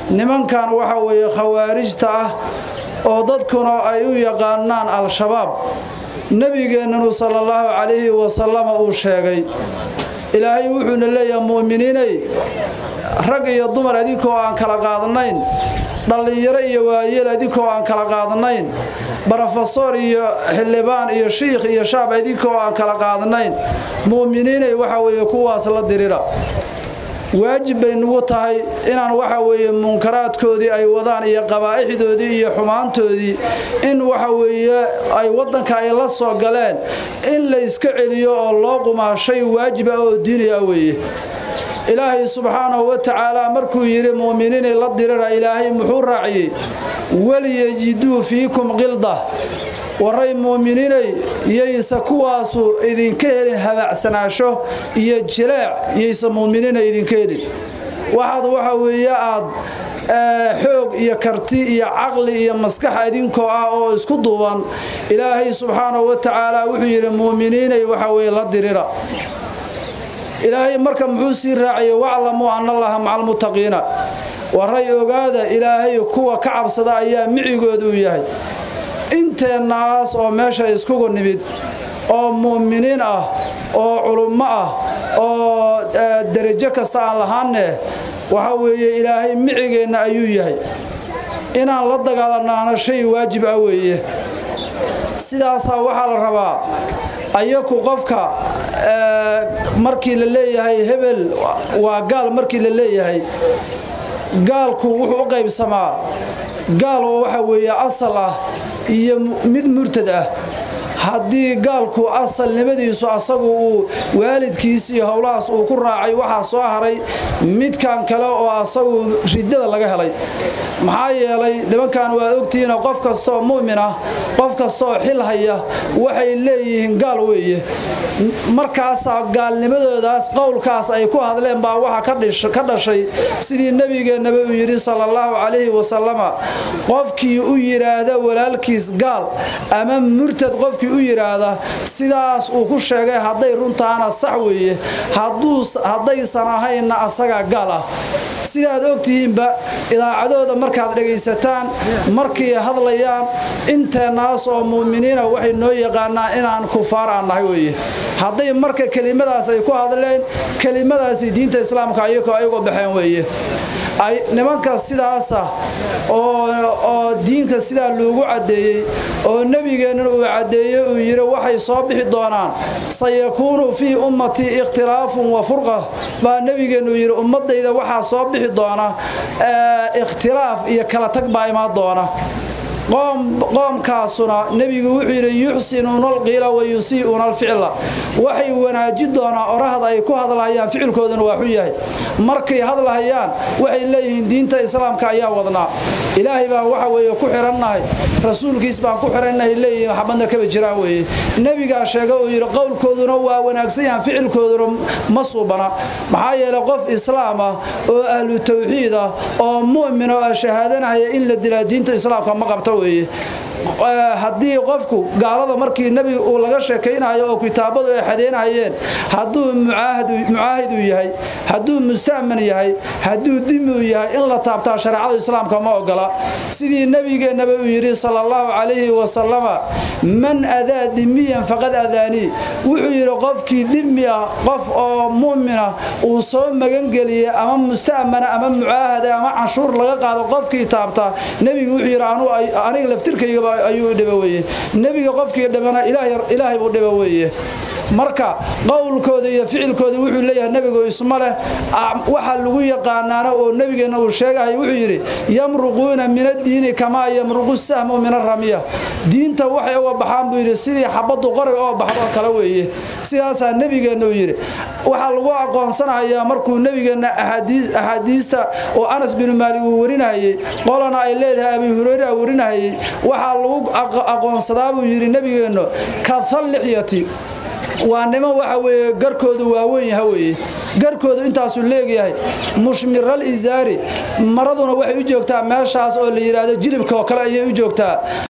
nimankan waxa weeye khawaarijta ah oo dadkuna ay u yaqaanaan al-shabaab nebigeennanu sala allahu calayhi wasalama uu sheegay ilaahay wuxuuna leeyahay mu'miniinay rag iyo dumar adinkoo aan kala qaadanayn dhallinyaro iyo waayeel adinkoo aan kala qaadanayn brofesor iyo xildhibaan iyo shiikh iyo shaab idinkoo aan kala qaadanayn mu'miniinay waxa weeye kuwaas la dirira waajib bay nugu tahay inaan waxa weeye munkaraadkoodii ay wadaan iyo qabaa'ixdoodii iyo xumaantoodii in waxa weeye ay waddanka ay la soo galeen in la iska celiyo oo loo qumaa shay waajib ah oo diini ah weeye ilaahay subxaanahu wa tacaala markuu yidhi mu'miniinay la dirira ilaahay muxuu raaciyey waliyajiduu fiikum qilda waray mu'miniinay yaysa kuwaasu idinka helin habaacsanaasho iyo jileec yaysa mu'miniina idinka helin waxaad waxa weeye aad xoog iyo karti iyo caqli iyo maskax idinkoo ah oo isku duuban ilaahay subxaanahu wa tacaala wuxuu yidhi mu'miniinay waxa weye la dirira ilaahay marka muxuu sii raaciyey waclamuu ana allaha maca almuttaqiina waray ogaada ilaahay kuwa ka cabsada ayaa micigood uu yahay inteennaas oo meesha iskugu nimid oo mu'miniin ah oo culummo ah oo derajo kasta aan lahaanne waxa weeye ilaahay micigeenna ayuu yahay inaan la dagaalanaana shay waajib ah weeye sidaasaa waxaa la rabaa ayaku qofka markii la leeyahay hebel waa gaal markii la leeyahay gaalku wuxuu u qaybsamaa gaal oo waxa weeye asal ah iyo mid murtad ah haddii gaalku asalnimadiisu asagu uu waalidkiis iyo howlahaas uu ku raacay waxaa soo haray midkan kale oo asagu ridada laga helay maxaa yeelay nimankan waad ogtihiinoo qof kastaoo mu'min ah qof kastaoo xil haya waxay leeyihiin gaal weeye markaasaa gaalnimadoodaas qowlkaas ay ku hadleen baa waxa ka dhashay sidii nebigeennaba uu yidhi sala allahu calayhi wasalama qofkii u yidhaahda walaalkiis gaal ama murtad qofkii u yidhaahda sidaas uu ku sheegay hadday runtaana sax weeye haddaysan ahaynna asagaa gaal ah sidaad ogtihiinba idaacadooda markaad dhegaysataan markay hadlayaan inteennaas oo mu'miniina waxay noo yaqaanaan inaan kufaar aan nahay weeye hadday marka kelimadaas ay ku hadleen kelimadaasi diinta islaamka ayagoo ayagoo baxeen weeye nimanka sidaasa oo diinka sidaa loogu caddeeyey oo nebigeennana uu caddeeyey uu yidhi waxay soo bixi doonaan sayakuunu fii ummatii ikhtilaafun wa furqa baa nebigeennu yidhi ummadayda waxaa soo bixi doona ikhtilaaf iyo kala tag baa imaan doona qoomkaasuna nebigu wuxuu yidhi yuxsinuuna alqiila wa yusii'uuna alficla waxay wanaaji doonaa orahda ay ku hadlahayaan ficilkooduna waa xun yahay markay hadlahayaan waxay leeyihiin diinta islaamka ayaa wadnaa ilaahay baan waxa weeye ku xirannahay rasuulkiis baan ku xirannahay leeyihiin waxbadna kaba jiraan weeye nebigaa sheega uu yidhi qowlkooduna waa wanaagsan yahan ficilkooduna ma suubana maxaa yeelay qof islaam ah oo ahlu tawxiid ah oo mu'min oo shahaadanahaya in la dilaa diinta islaamka ma qabto weeye haddii qofku gaalada markii nebiga uu laga sheekaynayo oo kitaabadu ay xadeynayeen hadduu mucaahid uu yahay hadduu musta'man yahay hadduu dimi uu yahay in la taabtaa shareecada islaamka ma ogola sidii nebigeennaba uu yidhi sala allahu calayhi wasalama man adaa dimiyan faqad adaanii wuxuu yidhi qofkii dimi ah qof oo mu'mina uu soo magangeliyey ama musta'mana ama mucaahada ama canshuur laga qaado qofkii taabta nebigu wuxuu yidhi aniga laftirkayga ayuu dhiba weye nebiga qofkii dhibana ilaahay buu dhiba weeye marka qowlkooda iyo ficilkooda wuxuu leeyahay nebigu isma leh waxaa lagu yaqaanaana oo nebigeenna uu sheegahay wuxuu yidhi yamruquuna min addiini kamaa yamruqu sahmu min aramiya diinta waxay uga baxaan buu yidhi sidii xabaddu qoriga oo baxdoo kale weeye sidaasaa nebigeenna uu yidhi waxaa lagu aqoonsanayaa markuu nebigeenna axaadiista oo anas binu maalik uu warinahayey qolana ay leedahay abi hureyra warinahayey waxaa lagu aqoonsadaa buu yidhi nebigeennu kathallixyati waa niman waxa weeye garkoodu waaweyn yaha weeye garkoodu intaasuu leegyahay mushmiral izaari maraduna waxay u joogtaa meeshaas oo la yidhaahdo jilibka oo kale ayay u joogtaa